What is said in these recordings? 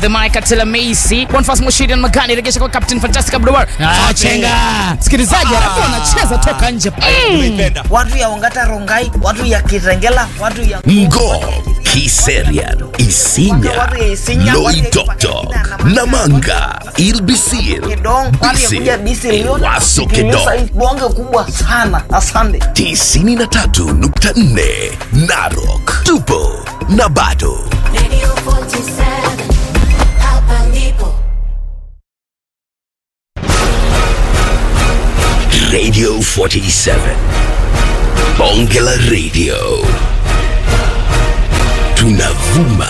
the mic Atela Macy Bonfas Mushiri na Magani regesha kwa Captain Fantastic Abdulwar ah chenga msikilizaji alafu wanacheza toka nje Tumeipenda. watu ya Ongata Rongai, watu ya Kitengela, watu ya Ngo, Kiserian, Isinya, Watu ya Isinya, watu ya Loitoktok, Ipakina, Namanga, Ilbisir, Kidong, watu ya kuja Bisi Liona, Waso Kitimiza Kedong, hii bonge kubwa sana. Asante. 93.4 Narok, tupo na bado Radio 47 hapa ndipo Radio 47 Bonge la Radio tunavuma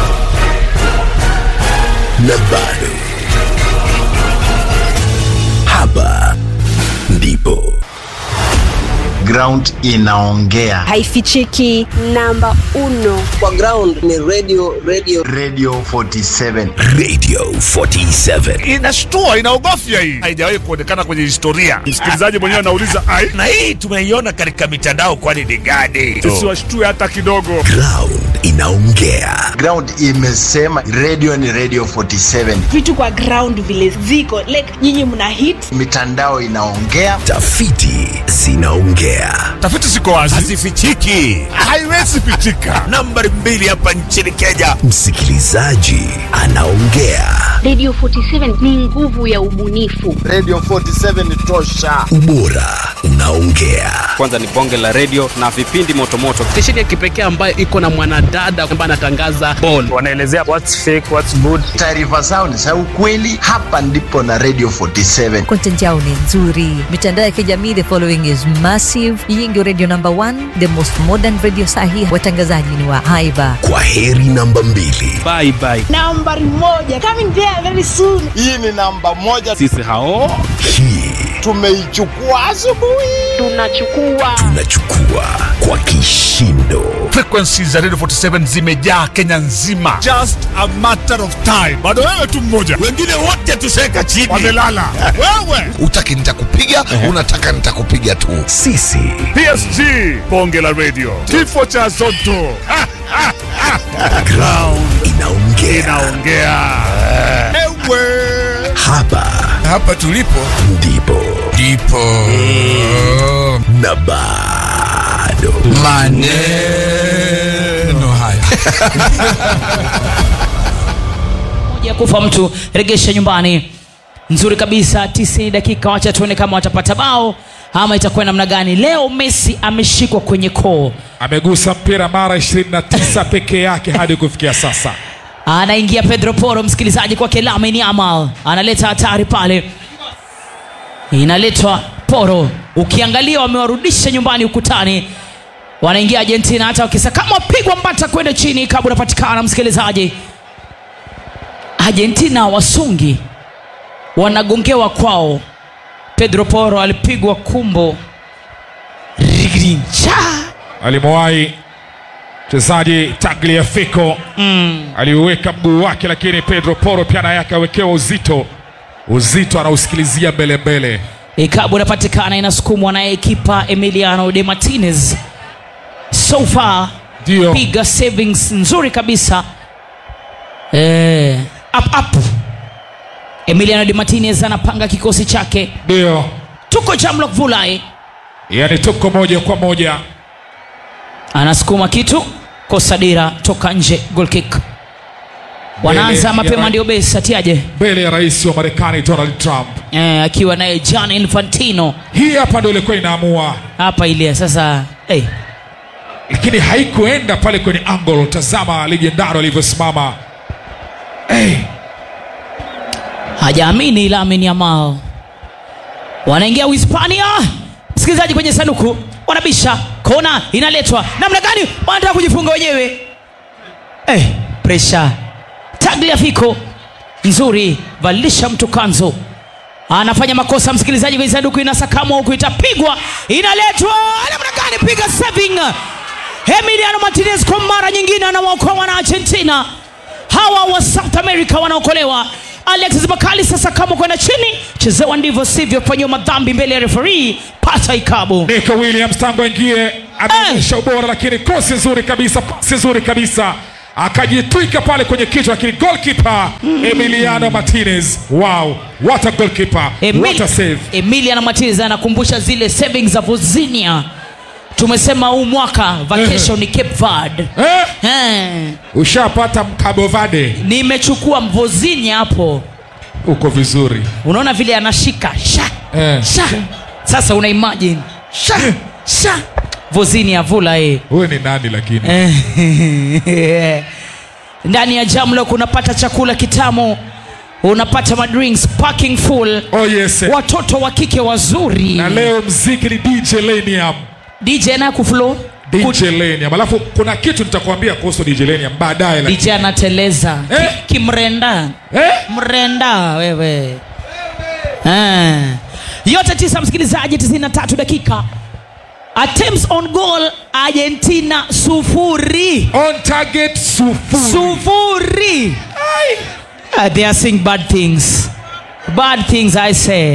na bado hapa ndipo ground inaongea haifichiki namba uno kwa ground ni radio radio radio 47 Radio 47 inashtua inaogofya hii haijawahi kuonekana kwenye historia msikilizaji mwenyewe anauliza ai Na hii tumeiona katika mitandao, kwani ni gani? sisi washtue hata kidogo ground inaongea ground imesema radio ni radio 47 vitu kwa ground vile ziko like nyinyi mna hit mitandao inaongea tafiti zinaongea tafiti ziko wazi Hazifichiki. haiwezi pitika Nambari mbili hapa nchini Kenya. msikilizaji anaongea radio 47 ni nguvu ya ubunifu radio 47 ni tosha ubora unaongea kwanza ni bonge la redio na vipindi motomoto stesheni ya kipekee ambayo iko na mwanadada ambaye anatangaza ball wanaelezea what's fake what's good taarifa zao ni za ukweli hapa ndipo na radio 47 content yao ni nzuri mitandao ya kijamii the following is massive hii ndio radio number one the most modern radio sahi watangazaji ni wa haiba kwa heri namba mbili bye bye nambari moja coming there very soon hii ni namba moja sisi hao hii tumeichukua asubuhi tunachukua tunachukua kwa kishindo frequencies za radio 47 zimejaa kenya nzima just a matter of time bado wewe tu mmoja Wengine wote tuseka chini. wamelala wewe Utaki nitakupiga, unataka nitakupiga tu. sisi psg bonge la radio kifo cha zoto Ha, ha, ha. ground inaongea inaongea ewe hapa Hapa tulipo ndipo ndipo na bado maneno haya. moja kufa mtu regesha nyumbani nzuri kabisa 90 dakika wacha tuone kama watapata bao ama itakuwa namna gani leo messi ameshikwa kwenye koo amegusa mpira mara 29 peke yake hadi kufikia sasa anaingia pedro poro msikilizaji kwake lamini amal analeta hatari pale inaletwa poro ukiangalia wamewarudisha nyumbani ukutani wanaingia argentina hata wakisakama wapigwa mbata kwenda chini kabla unapatikana msikilizaji argentina wasungi wanagongewa kwao pedro poro alipigwa kumbo rigrincha alimwahi mchezaji tagliafico mm. aliuweka mguu wake lakini pedro poro pia naye akawekewa uzito uzito anausikilizia mbele mbele ikabu inapatikana inasukumwa naye kipa emiliano de martinez so far ndio piga savings nzuri kabisa eh, up, up. emiliano de martinez anapanga kikosi chake ndio tuko jamlok vulai yani tuko moja kwa moja anasukuma kitu kosa dira toka nje goal kick wanaanza ya mapema ra- ndio besi atiaje mbele ya rais wa marekani donald trump eh, akiwa naye john infantino hii hapa ndio ilikuwa inaamua hapa ile sasa hey, lakini haikuenda pale kwenye angle tazama lijendaro alivyosimama hey. hajaamini Lamine Yamal. Wanaingia Uhispania, msikilizaji, kwenye sanduku wanabisha, kona inaletwa namna gani? Wanataka kujifunga wenyewe eh, pressure. Tagliafico nzuri, valisha mtu kanzo, anafanya makosa msikilizaji, kwenye sanduku inasakamwa huku, itapigwa, inaletwa namna gani? Piga saving Emiliano Martinez kwa mara nyingine anawaokoa wana Argentina hawa wa South America wanaokolewa. Alexis Bakali sasa kama kwenda chini, chezewa ndivyo sivyo, fanyiwa madhambi mbele ya referee, pata ikabu. Nico Williams tangu aingie ameonyesha ubora, lakini kosi nzuri kabisa, pasi nzuri kabisa, akajitwika pale kwenye kichwa, lakini goalkeeper Emiliano Martinez, wow, what a goalkeeper, what a save. Emilian Martinez anakumbusha zile savings za Vozinia. Tumesema huu mwaka vacation ni Cape Verde. Eh? Eh, Ushapata Cabo Verde, nimechukua Vozinia hapo, uko vizuri unaona vile anashika sha eh. sha. Sasa una imagine sha sha Vozinia vula eh. Wewe ni nani lakini? Eh, ndani ya Jamlock unapata chakula kitamu, unapata madrinks parking full, Oh yes. watoto wa kike wazuri. Na leo mziki ni DJ Lenium. DJ na kuflow DJ Lenium. Alafu kuna kitu nitakwambia kuhusu DJ Lenium baadaye lakini. DJ anateleza Eh? Ki- kimrenda Eh? mrenda wewe eh. yote tisa msikilizaji 93 dakika attempts on goal argentina sufuri On target sufuri. sufuri uh, they are saying bad things bad things i say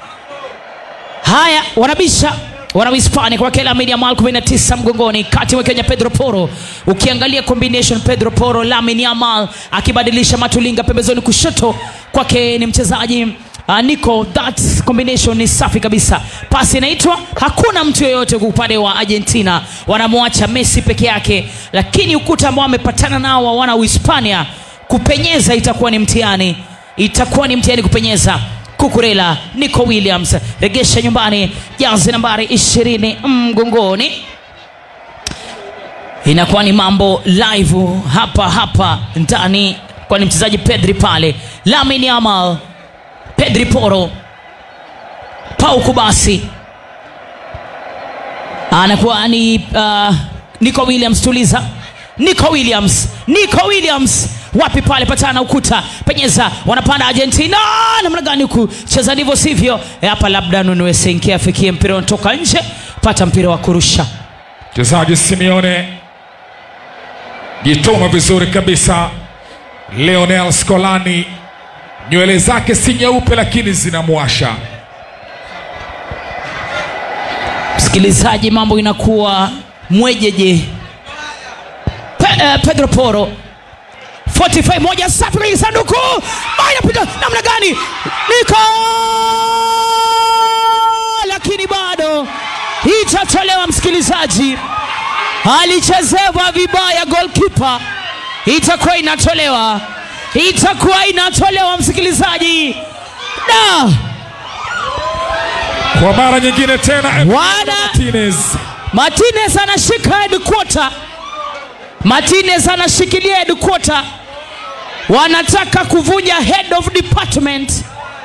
haya wanabisha wanahispania kwa kila media mal 19 mgongoni kati mwa kenya pedro poro ukiangalia combination pedro poro lamin yamal akibadilisha matulinga pembezoni kushoto kwake ni mchezaji Uh, Nico, that combination ni safi kabisa. Pasi inaitwa, hakuna mtu yoyote kwa upande wa Argentina, wanamwacha Messi peke yake, lakini ukuta ambao wamepatana nao wa wana Uhispania kupenyeza itakuwa ni mtihani, itakuwa ni mtihani kupenyeza. Kukurela, Nico Williams, regesha nyumbani, jazi nambari ishirini mgongoni. Inakuwa ni mambo live hapa hapa ndani, kwani mchezaji Pedri pale, Lamine Yamal Pedri Poro, Pau Kubasi anakuwa ni uh, Nico Williams. Tuliza, Nico Williams, Nico Williams wapi pale, patana ukuta, penyeza, wanapanda Argentina. Namna gani huku cheza ndivyo sivyo? E, hapa labda Nunue Senke afikie mpira unatoka nje, pata mpira wa kurusha. Mchezaji Simeone jituma vizuri kabisa. Leonel Scolani nywele zake si nyeupe lakini zinamwasha. Msikilizaji, mambo inakuwa mwejeje. Pe, uh, Pedro Poro 45 moja safi kwenye sanduku moja piga namna gani Niko lakini bado itatolewa msikilizaji alichezewa vibaya goalkeeper itakuwa inatolewa itakuwa inatolewa msikilizaji da Kwa mara nyingine tena Wana- Martinez Martinez anashika headquarter. Martinez anashikilia headquarter. Wanataka kuvunja head of department.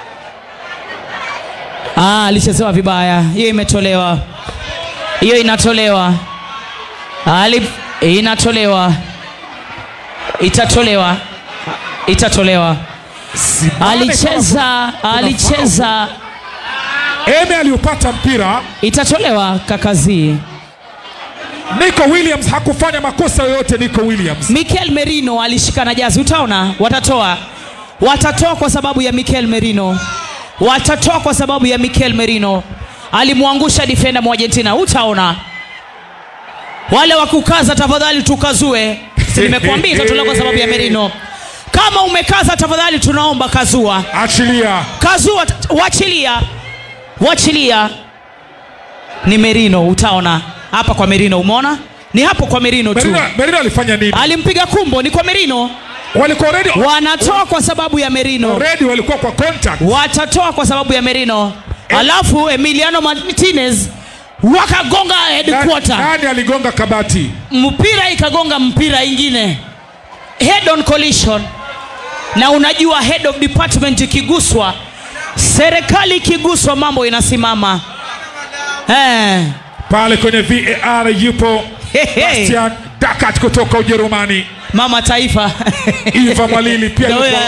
Ah, alichezewa vibaya. Hiyo imetolewa. Hiyo inatolewa. Ali inatolewa. Itatolewa. Itatolewa. Alicheza, alicheza. Eme aliupata mpira. Itatolewa kakazii. Nico Williams hakufanya makosa yoyote. Nico Williams Mikel Merino alishika na jazi, utaona watatoa, watatoa kwa sababu ya Mikel Merino, watatoa kwa sababu ya Mikel Merino alimwangusha defender mwa Argentina, utaona wale wa kukaza, tafadhali tukazue. Si nimekuambia itatolewa kwa sababu ya Merino. Kama umekaza, tafadhali tunaomba kazua, achilia. kazua, t- wachilia, wachilia. Ni Merino, utaona hapa kwa Merino, umeona ni hapo kwa Merino tu Merino, Merino alifanya nini? alimpiga kumbo ni kwa Merino. Walikuwa already Wanatoa kwa sababu ya Merino, already walikuwa kwa contact. watatoa kwa sababu ya Merino. Alafu Emiliano Martinez wakagonga Na- headquarter, Nani aligonga kabati? mpira ikagonga mpira ingine, head on collision. Na unajua head of department ikiguswa, serikali ikiguswa, mambo inasimama eh. Pale kwenye VAR yupo Bastian Dakat kutoka Ujerumani. Mama taifa Iva Mwalili pia Ndio yupo.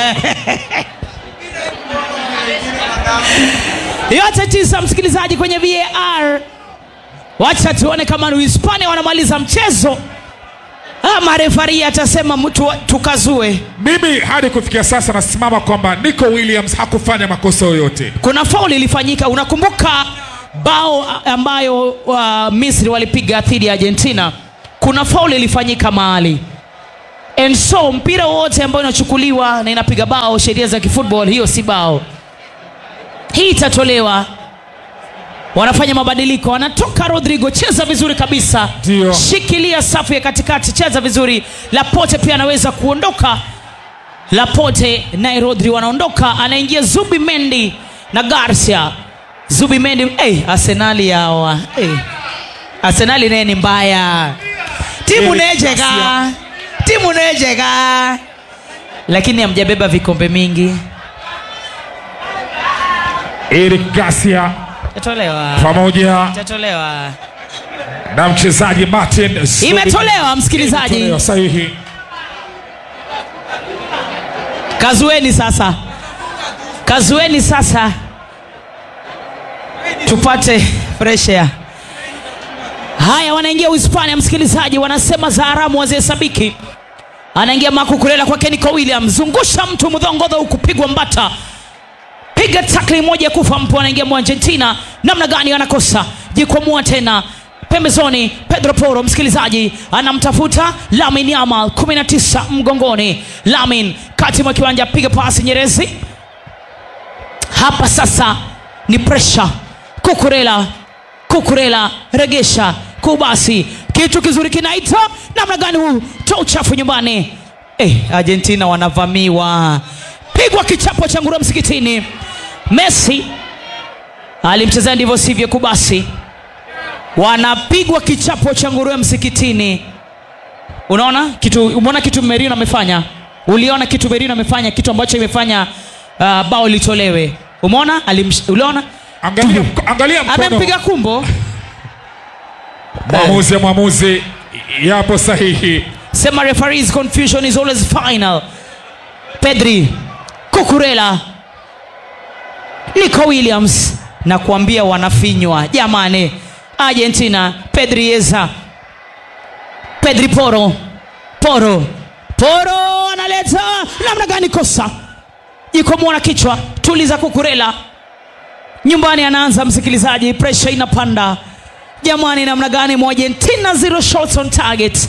huyo. yote tisa msikilizaji kwenye VAR. Wacha tuone kama ni Hispania wanamaliza mchezo ama refari atasema mtu tukazue. Mimi hadi kufikia sasa nasimama kwamba Nico Williams hakufanya makosa yoyote. Kuna fauli ilifanyika, unakumbuka bao ambayo uh, Misri walipiga dhidi ya Argentina. Kuna fauli ilifanyika mahali and so mpira wowote ambao inachukuliwa na inapiga bao sheria za kifootball hiyo si bao hii itatolewa wanafanya mabadiliko wanatoka rodrigo cheza vizuri kabisa Ndio. shikilia safu ya katikati cheza vizuri lapote pia anaweza kuondoka lapote naye rodri wanaondoka anaingia zubi mendi na garcia zubi mendi hey, arsenali yawa hey. arsenali naye ni mbaya timu Eric nejega Garcia. timu nejega lakini hamjabeba vikombe mingi Eric Garcia itatolewa pamoja itatolewa na mchezaji Martin Zubi- imetolewa msikilizaji Imetolewa sahihi. kazueni sasa kazueni sasa tupate fresh air haya wanaingia uhispania msikilizaji wanasema za haramu wazihesabiki anaingia makukulela kwake niko william zungusha mtu mdhongodho ukupigwa mbata piga takli moja kufa mpo anaingia mwargentina namna gani anakosa jikwamua tena pembezoni pedro poro msikilizaji anamtafuta lamin yamal 19 mgongoni lamin kati mwa kiwanja piga pasi nyerezi hapa sasa ni presha kukurela kukurela regesha kubasi kitu kizuri kinaita namna gani huu toa uchafu nyumbani eh, argentina wanavamiwa pigwa kichapo cha ngurua msikitini messi alimchezea ndivyo sivyo kubasi wanapigwa kichapo cha nguruwe msikitini unaona kitu umeona kitu merino amefanya uliona kitu merino amefanya kitu ambacho imefanya uh, bao litolewe umeona Alimsh- uliona Angalia, angalia mkono. amempiga kumbo Mwamuzi ya mwamuzi yapo sahihi. sema referees confusion is always final pedri kukurela nico williams na kuambia wanafinywa jamani argentina pedri yeza pedri poro poro poro analeta namna gani kosa jikomona kichwa tuliza kukurela nyumbani anaanza msikilizaji presha inapanda jamani namna gani mwargentina zero shots on target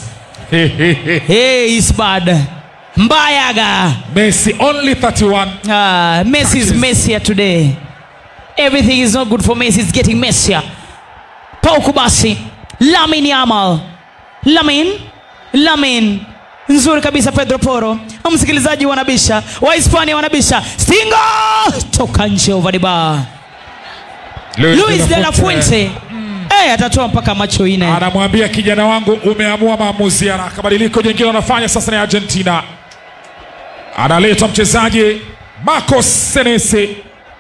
hey, is bad mbayaga Messi only 31. Ah, Messi is messier today. Everything is not good for Messi. It's getting messier. Pau Kubasi, Lamin Yamal, Lamin, Lamin nzuri kabisa Pedro Poro. Msikilizaji wanabisha, Wahispania wanabisha, Stingo toka nje over the bar. Luis de la Fuente eh, atatoa mpaka macho ine. anamwambia kijana wangu umeamua maamuzi haraka badiliko jingine wanafanya sasa ni argentina analetwa mchezaji marcos senesi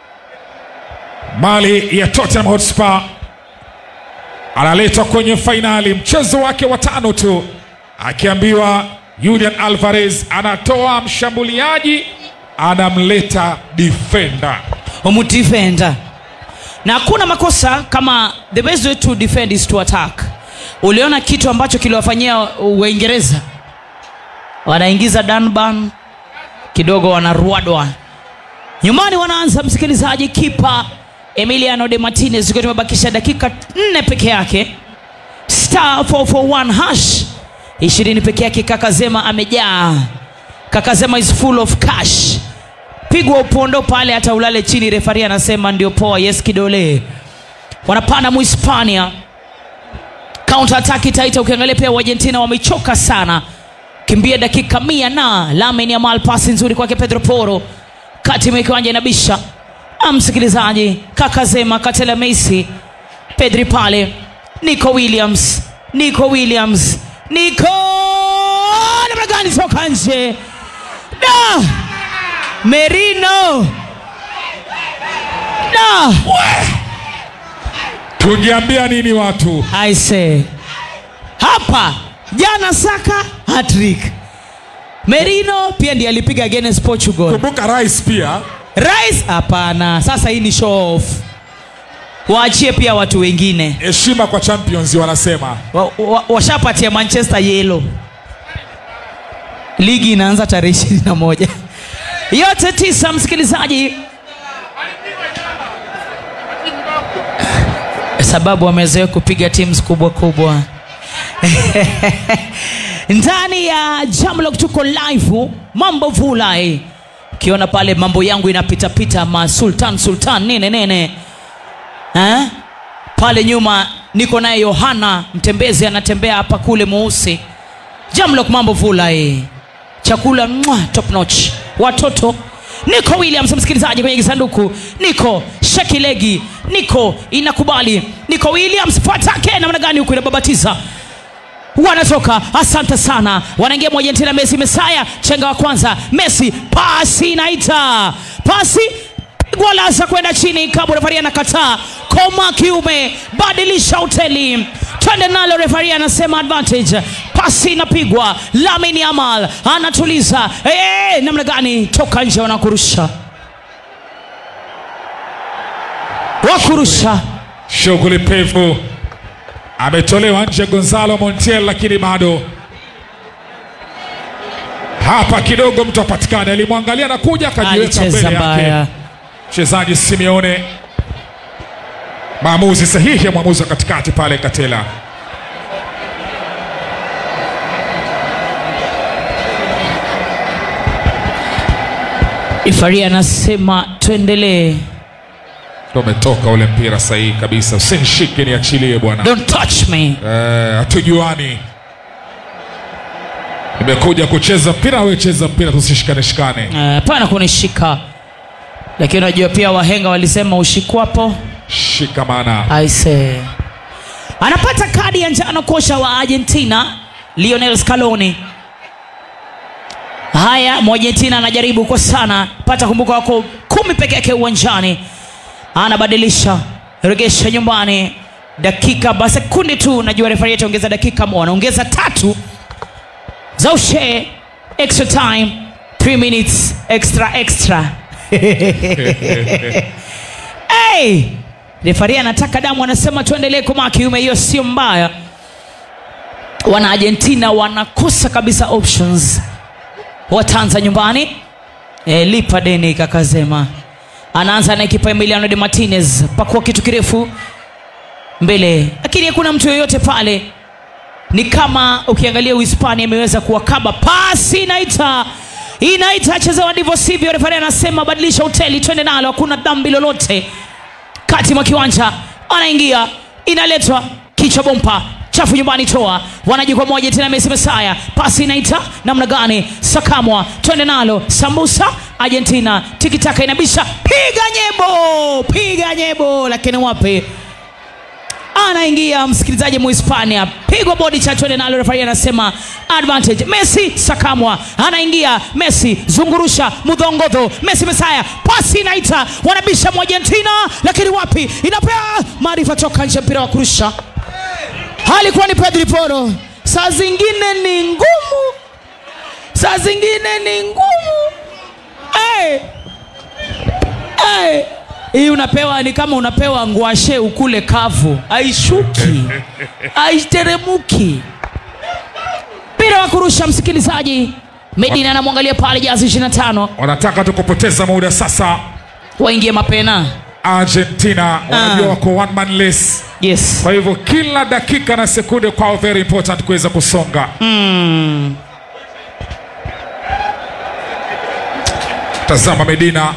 mali ya tottenham hotspur analetwa kwenye fainali mchezo wake wa tano tu akiambiwa julian alvarez anatoa mshambuliaji anamleta defender umudefenda na hakuna makosa kama the best way to defend is to attack uliona kitu ambacho kiliwafanyia uingereza wanaingiza danban kidogo wanaruadwa nyumbani wanaanza msikilizaji kipa emiliano de martinez ikiwa tumebakisha dakika nne peke yake star 441 hash ishirini peke yake kakazema amejaa kakazema is full of cash pigwa upondo pale hata ulale chini refari anasema ndio poa yes kidole wanapanda muhispania counter attack itaita ukiangalia pia uargentina wamechoka sana kimbia dakika mia na lamin yamal pasi nzuri kwake pedro poro kati mwa kiwanja inabisha Ah, msikilizaji kakazema katela messi pedri pale nico williams nico williams nico namna gani toka nje da merino da tungeambia nini watu aise hapa jana saka hatrik merino pia ndiye alipiga against portugal kumbuka rais pia rais hapana sasa hii ni show off waachie pia watu wengine heshima kwa champions wanasema wa, wa, washapatia manchester yelo ligi inaanza tarehe ishirini na moja yote tisa msikilizaji sababu wamezoea kupiga teams kubwa kubwa ndani ya jamlok tuko live mambo vulai ukiona pale mambo yangu inapitapita masultan sultan nene nene eh? pale nyuma niko naye yohana mtembezi anatembea hapa kule mweusi jamlok mambo vulai chakula mwa, top notch watoto niko williams msikilizaji kwenye kisanduku niko shekilegi niko inakubali niko williams fatake namna gani huku inababatiza wanatoka asante sana wanaingia moja tena messi mesaya chenga wa kwanza messi pasi inaita pasi gwalaza kwenda chini kabu refari anakataa koma kiume badilisha hoteli twende nalo refari anasema advantage pasi inapigwa lamini amal anatuliza hey, namna gani toka nje wanakurusha wakurusha shughuli pevu ametolewa nje gonzalo montiel lakini bado hapa kidogo mtu apatikane alimwangalia na kuja akajiweka alicheza mbele yake mbaya mchezaji simeone maamuzi sahihi ya mwamuzi wa katikati pale katela ifari anasema tuendelee ndo umetoka ule mpira sahihi kabisa usinishike niachilie bwana don't touch me Eh, hatujuani nimekuja kucheza mpira wewe cheza mpira tusishikane shikane Eh, pana kunishika lakini unajua pia wahenga walisema ushikwapo shikamana aise anapata kadi ya njano kocha wa argentina lionel scaloni haya mwargentina anajaribu kwa sana pata kumbuka wako kumi peke yake uwanjani anabadilisha regesha nyumbani dakika ba sekundi tu najua refari yetu ongeza dakika mo anaongeza tatu za ushee extra time 3 minutes extra extra hey! refari anataka damu anasema tuendelee kumaa kiume hiyo sio mbaya wana argentina wanakosa kabisa options watanza nyumbani e, lipa deni kakazema anaanza na ekipa emiliano de martinez pakua kitu kirefu mbele lakini hakuna mtu yoyote pale ni kama ukiangalia uhispania imeweza kuwakaba pasi inaita inaita chezewa ndivyo sivyo refari anasema badilisha hoteli twende nalo hakuna dhambi lolote kati mwa kiwanja anaingia inaletwa kichwa bompa chafu nyumbani toa wanajikwaa moja tena mesi mesaya pasi inaita namna gani sakamwa twende nalo sambusa argentina tikitaka inabisha piga nyebo piga nyebo lakini wapi anaingia msikilizaji muhispania pigwa bodi cha twende nalo refari anasema advantage messi sakamwa anaingia messi zungurusha mudhongodho messi mesaya pasi inaita wanabisha mwargentina lakini wapi inapea maarifa toka nje mpira wa kurusha halikuwa ni pedri poro saa zingine ni ngumu saa zingine ni ngumu hey. Hey hii unapewa ni kama unapewa ngwashe ukule kavu aishuki aiteremuki mpira wa kurusha msikilizaji medina anamwangalia pale jazi 25 wanataka tu kupoteza muda sasa waingie mapena argentina wanajua wako one man less yes kwa hivyo kila dakika na sekunde kwao very important kuweza kusonga mm. tazama medina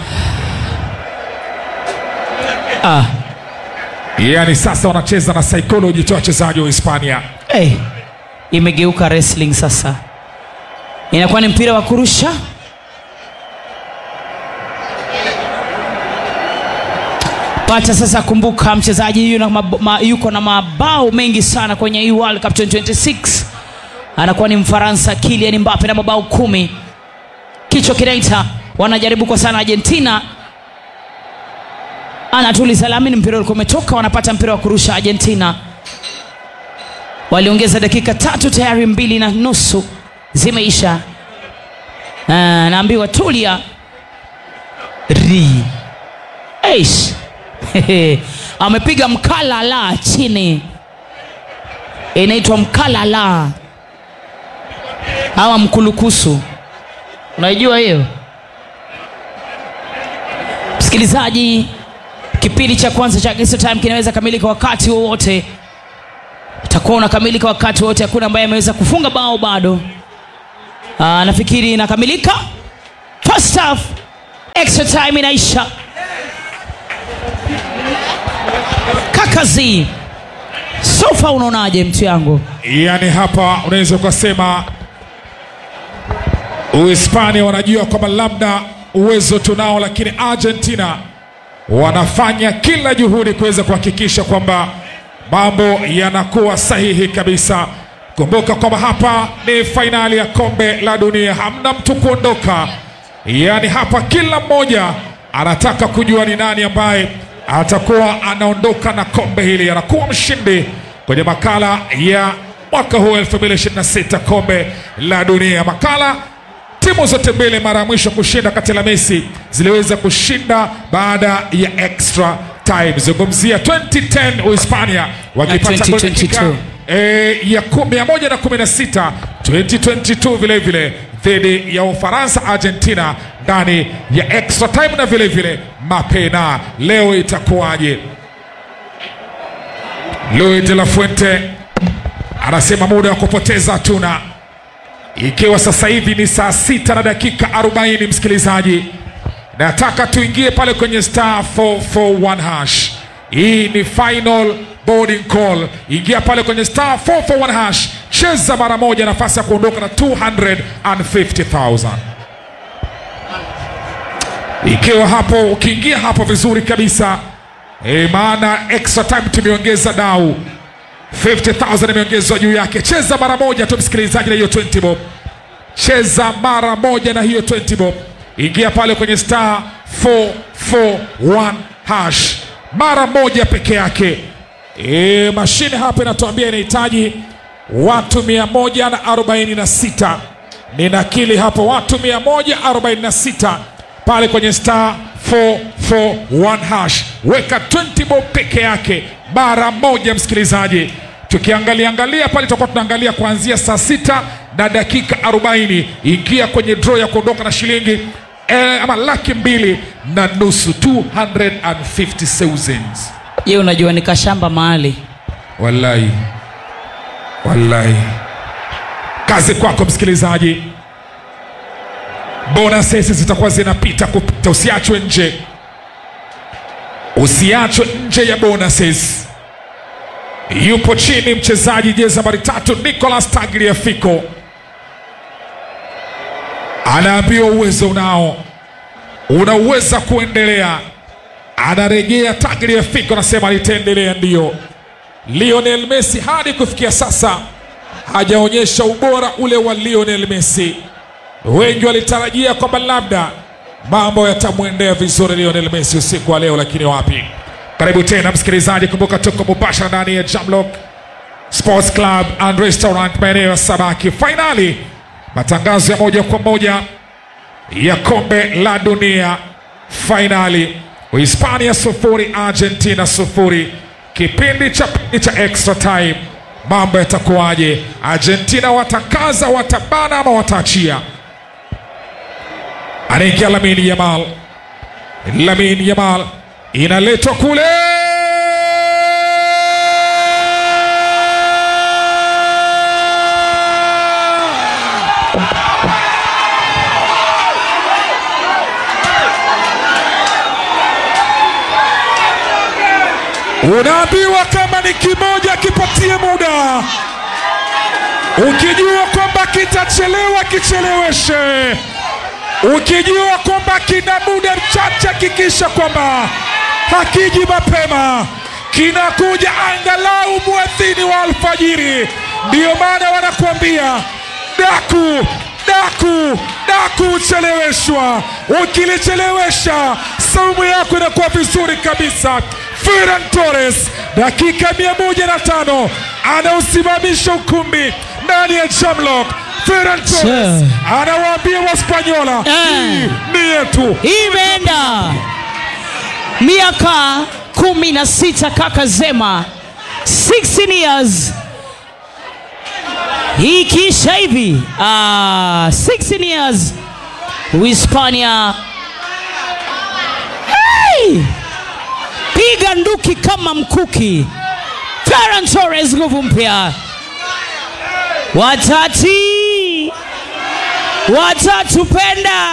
ah. yani sasa wanacheza na psychology tu wachezaji wa hispania hey. imegeuka wrestling sasa inakuwa ni mpira wa kurusha pata sasa kumbuka mchezaji yu na mab- ma, yuko na mabao mengi sana kwenye hii world cup 2026 anakuwa ni mfaransa kilian mbape na mabao kumi kichwa kinaita wanajaribu kwa sana argentina anatuliza lamini mpira ulikuwa umetoka wanapata mpira wa kurusha argentina waliongeza dakika tatu tayari mbili na nusu zimeisha Ah, naambiwa tulia ri Eish. amepiga mkalala chini inaitwa mkalala hawa mkulukusu unaijua hiyo msikilizaji kipindi cha kwanza cha extra time kinaweza kamilika wakati wowote utakuwa unakamilika wakati wote hakuna ambaye ameweza kufunga bao bado Aa, nafikiri inakamilika first half extra time inaisha kakazi sofa unaonaje mtu yangu yaani hapa unaweza ukasema uhispania wanajua kwamba labda uwezo tunao lakini argentina wanafanya kila juhudi kuweza kuhakikisha kwamba mambo yanakuwa sahihi kabisa kumbuka kwamba hapa ni fainali ya kombe la dunia hamna mtu kuondoka yaani hapa kila mmoja anataka kujua ni nani ambaye atakuwa anaondoka na kombe hili anakuwa mshindi kwenye makala ya mwaka huu 2026 kombe la dunia makala timu zote mbili mara ya mwisho kushinda kati la messi ziliweza kushinda baada ya extra time zungumzia 2010 uhispania wakipata goli dakika 2022. e, ya ku- 116 2022 vile vile dhidi ya ufaransa argentina ndani ya extra time na vile vile mapena leo itakuwaje louis de la fuente anasema muda wa kupoteza hatuna ikiwa sasa hivi ni saa sita na dakika 40 msikilizaji nataka tuingie pale kwenye star 441 hash hii ni final boarding call ingia pale kwenye star 441 hash cheza mara moja nafasi ya kuondoka na 250000 ikiwa hapo ukiingia hapo vizuri kabisa e, maana extra time tumeongeza dau 50000 imeongezwa juu yake cheza mara moja tu msikilizaji na hiyo 20 bob cheza mara moja na hiyo 20 bob ingia pale kwenye star 441 hash mara moja peke yake e, mashine hapa inatuambia inahitaji watu 146 ninakili hapo watu 146 pale kwenye star 441 hash weka 20 bob peke yake mara moja msikilizaji tukiangalia angalia pale tutakuwa tunaangalia kuanzia saa sita na dakika 40 ingia kwenye draw ya kuondoka na shilingi eh, ama laki mbili na nusu 250,000 je unajua nikashamba mahali wallahi wallahi kazi kwako msikilizaji bonuses zitakuwa zinapita kupita usiachwe nje usiachwe nje ya bonuses yupo chini mchezaji jezi nambari tatu nicolas tagliafico anaambiwa uwezo unao unaweza kuendelea anarejea tagliafico anasema litaendelea ndiyo lionel messi hadi kufikia sasa hajaonyesha ubora ule wa lionel messi wengi walitarajia kwamba labda mambo yatamwendea vizuri lionel messi usiku wa leo lakini wapi karibu tena msikilizaji kumbuka tuko mubashara ndani ya jamlock sports club and restaurant maeneo ya sabaki fainali matangazo ya moja kwa moja ya kombe la dunia fainali uhispania sufuri argentina sufuri kipindi cha pili cha extra time mambo yatakuwaje argentina watakaza watabana ama wataachia anaingia lamini yamal lamini yamal inaletwa kule unaambiwa kama ni kimoja kipatie muda ukijua kwamba kitachelewa kicheleweshe ukijua kwamba kina muda mchache hakikisha kwamba hakiji mapema kinakuja angalau mwadhini wa alfajiri ndiyo maana wanakuambia daku daku daku ucheleweshwa ukilichelewesha saumu yako inakuwa vizuri kabisa Ferran Torres dakika mia moja na tano anausimamisha ukumbi ndani ya Jamlock. Ferran Torres anawaambia Waspanyola hii ni yetu. imeenda miaka kumi na sita kaka zema 16 years hii ikiisha hivi ah, 16 years uhispania hey! piga nduki kama mkuki Ferran Torres nguvu mpya watati watatupenda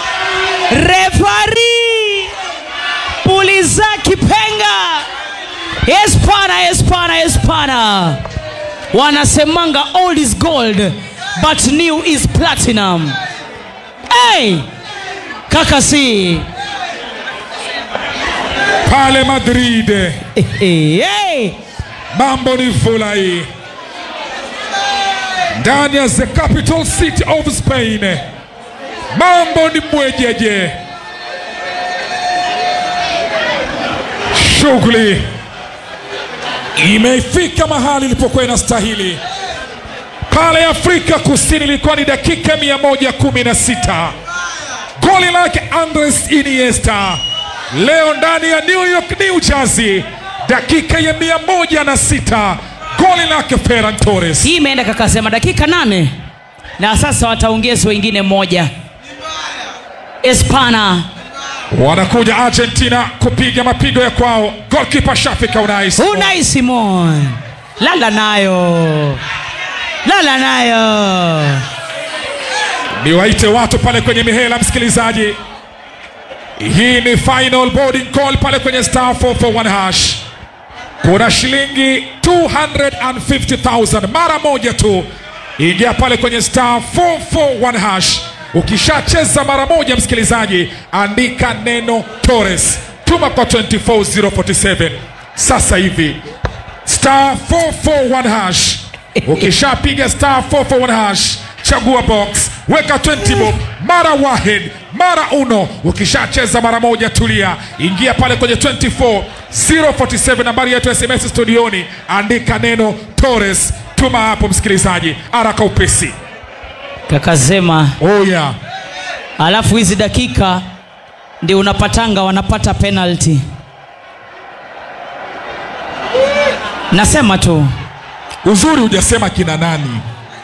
refari puliza kipenga espana espana espana wanasemanga old is gold but new is platinum hey! kakasi pale Madrid hey, hey. mambo ni fulai ndani ya the capital city of Spain, mambo ni mwejeje, shughuli imefika mahali ilipokuwa inastahili. Pale Afrika Kusini ilikuwa ni dakika 116 goli lake Andres Iniesta. Leo ndani ya New York, New Jersey, dakika ya 106 goli lake Ferran Torres. hii imeenda kakasema dakika nane na sasa wataongeza wengine moja espana Wanakuja Argentina kupiga mapigo ya kwao. Goalkeeper Shafika Unai Simon. unai simon lala nayo lala nayo niwaite watu pale kwenye mihela, msikilizaji. Hii ni final boarding call pale kwenye star 441 hash. Kuna shilingi 250,000 mara moja tu. Ingia pale kwenye star 441 hash. Ukishacheza mara moja, msikilizaji, andika neno Torres, tuma kwa 24047 sasa hivi star 441 hash. Ukishapiga star 441 hash, chagua box, weka 20 bob, mara wahid, mara uno. Ukishacheza mara moja, tulia, ingia pale kwenye 24047 nambari yetu ya SMS studioni, andika neno Torres, tuma hapo msikilizaji, haraka upesi. kakasema Oh yeah. alafu hizi dakika ndio unapatanga wanapata penalty nasema tu Uzuri hujasema kina nani,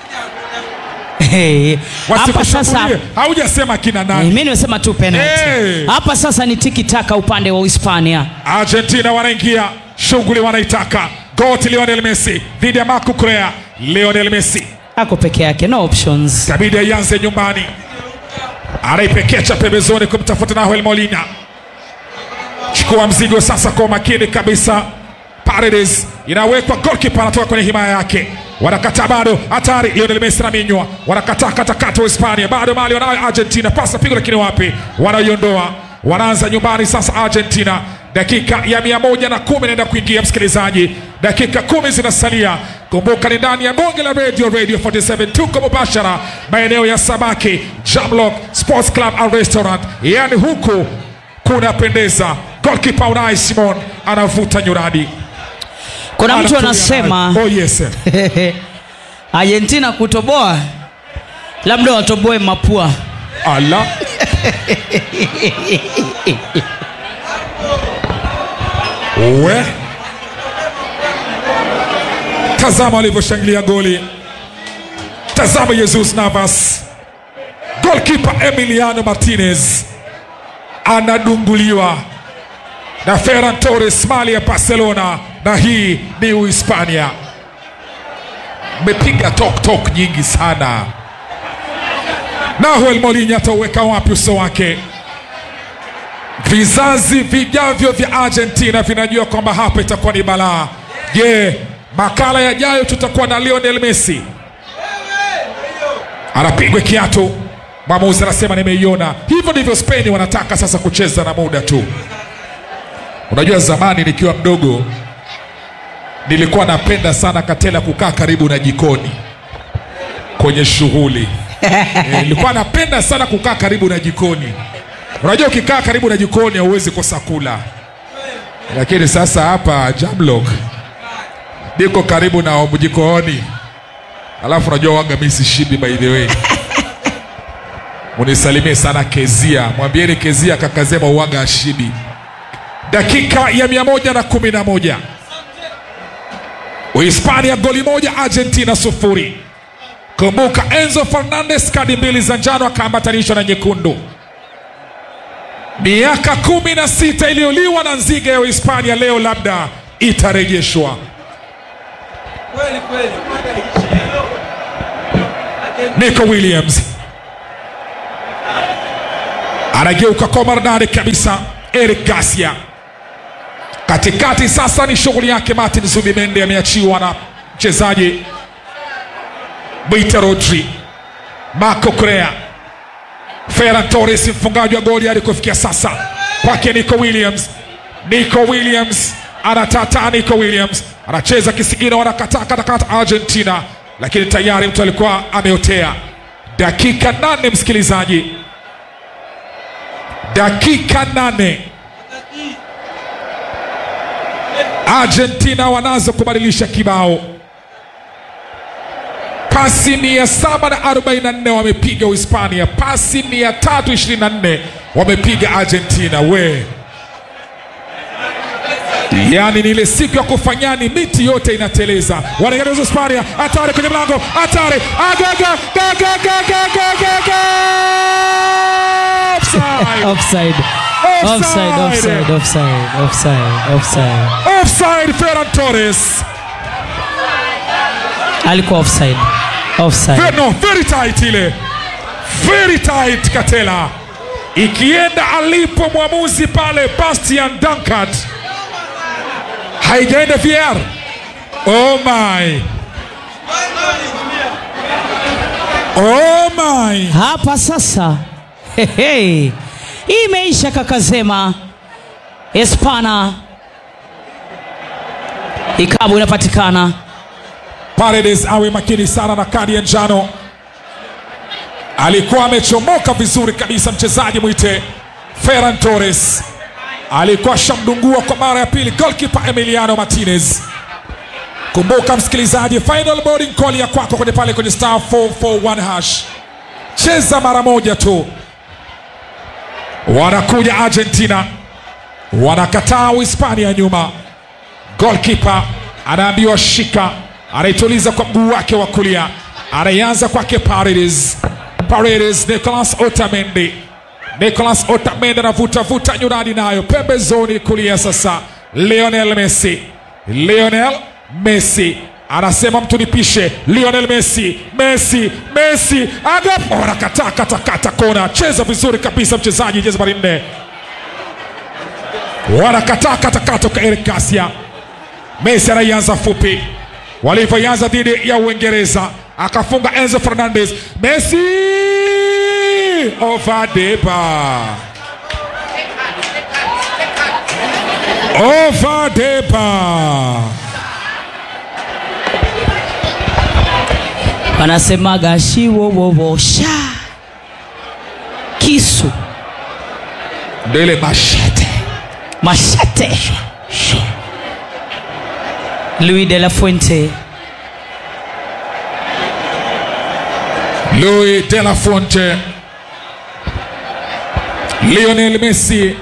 Hey, hapa sasa wasikushambulie. Haujasema kina nani. mi nimesema tu penalty Hey. hapa sasa ni tiki taka upande wa uhispania Argentina wanaingia, shughuli wanaitaka. Goti Lionel Messi dhidi ya Marco Correa. Lionel Messi ako peke yake no options kabidi aianze nyumbani, anaipekecha pembezoni kumtafuta Nahuel Molina. Chukua mzigo sasa kwa umakini kabisa. Paredes inawekwa, goalkeeper anatoka kwenye himaya yake, wanakataa bado, hatari. Lionel Messi anaminywa, wanakataa katakata Hispania, bado mali wanayo Argentina, pasa pigo, lakini wapi, wanaiondoa. Wanaanza nyumbani sasa Argentina, dakika ya mia moja na kumi inaenda kuingia, msikilizaji, dakika kumi zinasalia. Kumbuka ni ndani ya bonge la radio, Radio 47 tuko mubashara maeneo ya Sabaki, Jamlock Sports Club and Restaurant, yani huku kunapendeza. Goalkeeper Unai Simon anavuta nyuradi kuna mtu Anatumia anasema nayo. oh, yes. argentina kutoboa labda watoboe mapua Ala. we tazama walivyoshangilia goli tazama jesus navas golkipa emiliano martinez anadunguliwa na ferran torres mali ya barcelona na hii ni uhispania mmepiga tok tok nyingi sana Nahuel Molina atauweka wapi uso wake? Vizazi vijavyo vya Argentina vinajua kwamba hapa itakuwa ni balaa. Je, makala yajayo tutakuwa na Lionel Messi anapigwa kiatu, mwamuzi anasema nimeiona. Hivyo ndivyo Spain wanataka sasa kucheza na muda tu. Unajua, zamani nikiwa mdogo nilikuwa napenda sana Katela kukaa karibu na jikoni kwenye shughuli Eh, nilikuwa napenda sana kukaa karibu na jikoni. Unajua, ukikaa karibu na jikoni hauwezi kosa kula, lakini sasa hapa Jamlock niko karibu na jikoni, alafu unajua waga mimi sishibi, by the way. Munisalimie sana Kezia, mwambieni Kezia kakazema uwaga ashibi. Dakika ya mia moja na kumi na moja Uhispania goli moja, Argentina sufuri. Kumbuka Enzo Fernandez kadi mbili za njano akaambatanishwa na nyekundu. Miaka kumi na sita iliyoliwa na nzige ya Uhispania leo labda itarejeshwa. Nico Williams anageuka kwa maridadi kabisa. Eric Garcia katikati, sasa ni shughuli yake. Martin Zubimende ameachiwa na mchezaji Mwita Rodri, Marco Correa, Ferran Torres mfungaji wa goli hadi kufikia sasa kwake Nico Williams. Nico Williams anatata, Nico Williams anacheza kisigino, wanakataa katakata Argentina, lakini tayari mtu alikuwa ameotea. Dakika nane, msikilizaji, dakika nane Argentina wanazo kubadilisha kibao. Pasi mia saba na arobaini na nne wamepiga Uhispania, pasi mia tatu ishirini na nne wamepiga Argentina. We yaani ni ile siku ya kufanyani, miti yote inateleza. Wanaingia Hispania, hatari kwenye mlango, hatari agaga gaga gaga gaga gaga offside Offside. Offside, offside, offside, offside, offside. offside. Ferran Torres Alikuwa offside. Offside. Ve- no, very tight ile, very tight Katela, ikienda alipo mwamuzi pale Bastian Dankert, haijaenda VR. Oh my, oh my, Hapa sasa Hehe. Hii imeisha kakazema. Espana ikabu inapatikana. Paredes awe makini sana na kadi ya njano. Alikuwa amechomoka vizuri kabisa mchezaji mwite Ferran Torres, alikuwa shamdungua kwa mara ya pili goalkeeper Emiliano Martinez. Kumbuka msikilizaji, final boarding call ya kwako kwenye pale kwenye star 441 hash, cheza mara moja tu. Wanakuja Argentina, wanakataa Uhispania nyuma goalkeeper anaambiwa shika, anaituliza kwa mguu wake wa kulia, anaianza kwake Paredes. Paredes, Nicolas Otamendi, Nicolas Otamendi anavuta vuta nyuradi nayo pembezoni kulia. Sasa Lionel Messi, Lionel Messi anasema mtu nipishe. Lionel Messi, Messi, Messi agap, anakataa katakata kona, cheza vizuri kabisa mchezaji jezi nambari nne, wanakataa katakata kwa Eric Garcia. Messi anaianza fupi, walivyoianza dhidi ya Uingereza, akafunga Enzo Fernandez. Messi over the bar, over the bar. Wanasemaga shiwowowosha kisu Ndio ile mashete mashete. Luis de la Fuente Louis de la Fuente, Lionel Messi.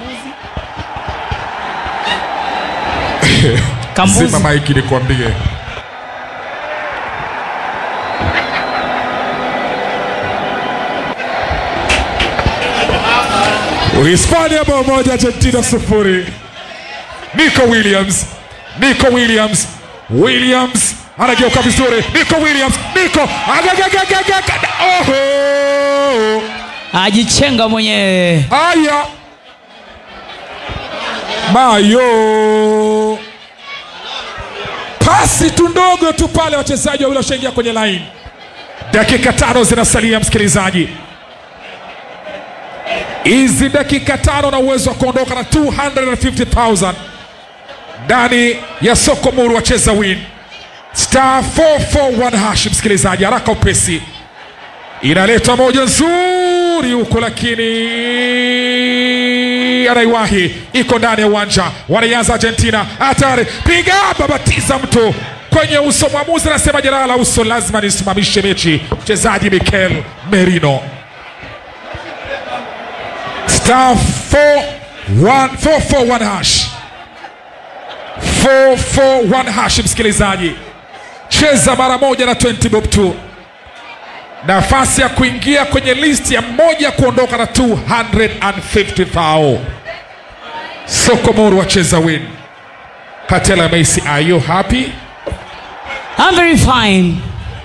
Kambuzi. Zima maiki nikwambie. Uhispania bao moja, Argentina sufuri. Nico Williams, Nico Williams, Williams anageuka vizuri. Nico Williams, Nico agagagagagaga, oho, ajichenga mwenyewe. haya Mayo, pasi tu ndogo tu pale, wachezaji wawili washaingia kwenye line. Dakika tano zinasalia, msikilizaji. Hizi dakika tano na uwezo wa kuondoka na 250,000 ndani ya soko muru, wacheza win star 441 hash. Msikilizaji, haraka upesi, inaleta moja nzuri huko, lakini anaiwahi, iko ndani ya uwanja. Wanaianza Argentina, hatari, piga, babatiza mtu kwenye uso. Mwamuzi anasema jeraha la uso, lazima nisimamishe mechi. Mchezaji Mikel Merino star 441 hash 441 hash, msikilizaji, cheza mara moja na 20 bob tu, nafasi ya kuingia kwenye listi ya mmoja kuondoka na 250,000. Sokomoro wacheza win. Katela Messi, are you happy? I'm very fine.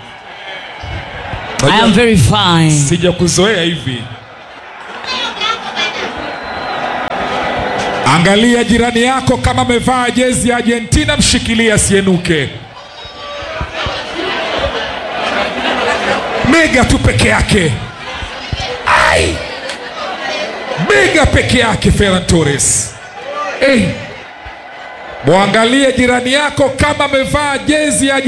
I am very fine. sija kuzoea hivi angalia jirani yako kama amevaa jezi ya argentina mshikilia asienuke mega tu peke yake Ai! mega peke yake ferran torres hey. mwangalie jirani yako kama amevaa jezi ya